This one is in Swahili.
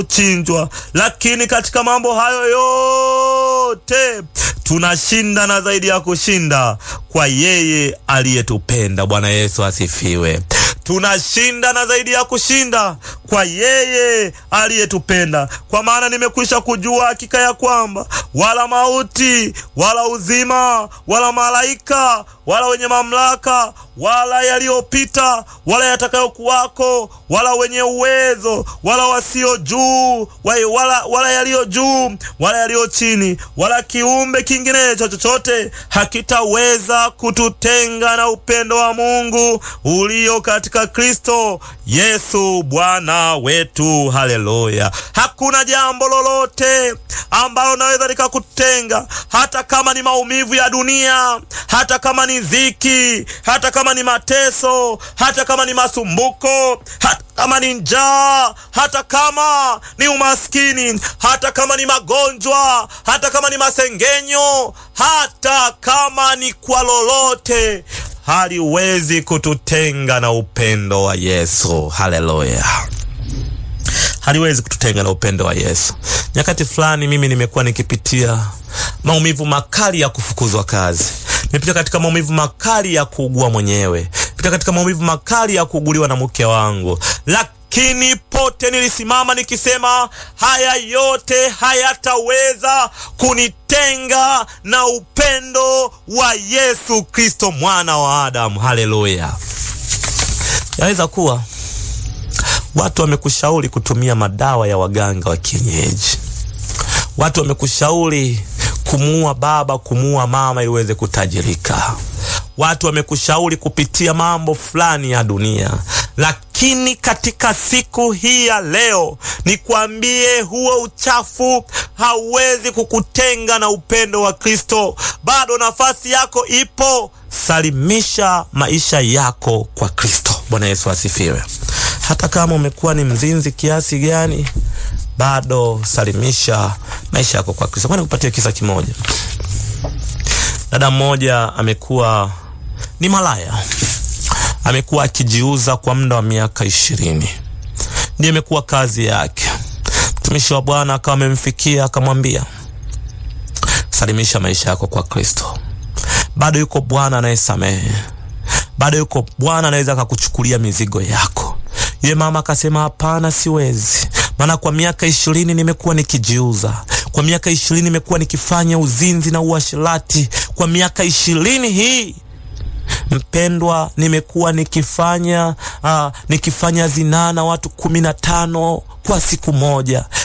chinjwa, lakini katika mambo hayo yote tunashinda na zaidi ya kushinda kwa yeye aliyetupenda. Bwana Yesu asifiwe. Tunashinda na zaidi ya kushinda kwa yeye aliyetupenda, kwa maana nimekwisha kujua hakika ya kwamba wala mauti wala uzima wala malaika wala wenye mamlaka wala yaliyopita wala yatakayokuwako wala wenye uwezo wala wasio juu wala, wala yaliyo juu wala yaliyo chini wala kiumbe kinginecho chochote hakitaweza kututenga na upendo wa Mungu ulio katika Kristo Yesu Bwana wetu. Haleluya! Hakuna jambo lolote ambalo naweza likakutenga, hata kama ni maumivu ya dunia, hata kama ni dhiki, hata kama ni mateso, hata kama ni masumbuko, hata kama ni njaa, hata kama ni umaskini, hata kama ni magonjwa, hata kama ni masengenyo, hata kama ni kwa lolote haliwezi kututenga na upendo wa Yesu. Haleluya, haliwezi kututenga na upendo wa Yesu. Nyakati fulani mimi nimekuwa nikipitia maumivu makali ya kufukuzwa kazi, nimepita katika maumivu makali ya kuugua mwenyewe, pita katika maumivu makali ya kuuguliwa na mke wangu, lakini pote nilisimama nikisema, haya yote hayataweza kunitenga na upendo wa Yesu Kristo mwana wa Adamu. Haleluya! Yaweza kuwa watu wamekushauri kutumia madawa ya waganga wa kienyeji, watu wamekushauri kumuua baba, kumuua mama ili uweze kutajirika, watu wamekushauri kupitia mambo fulani ya dunia lakini katika siku hii ya leo nikwambie, huo uchafu hauwezi kukutenga na upendo wa Kristo. Bado nafasi yako ipo, salimisha maisha yako kwa Kristo. Bwana Yesu asifiwe. Hata kama umekuwa ni mzinzi kiasi gani, bado salimisha maisha yako kwa Kristo. Kwani kupatia kisa kimoja, dada mmoja amekuwa ni malaya amekuwa akijiuza kwa muda wa miaka ishirini, ndiyo imekuwa kazi yake. Mtumishi wa Bwana akawa amemfikia akamwambia, salimisha maisha yako kwa Kristo. Bado yuko Bwana anayesamehe, bado yuko Bwana anaweza akakuchukulia mizigo yako. Yule mama akasema, hapana, siwezi, maana kwa miaka ishirini nimekuwa nikijiuza, kwa miaka ishirini nimekuwa nikifanya uzinzi na uasherati, kwa miaka ishirini hii Mpendwa, nimekuwa nikifanya uh, nikifanya zinaa na watu kumi na tano kwa siku moja.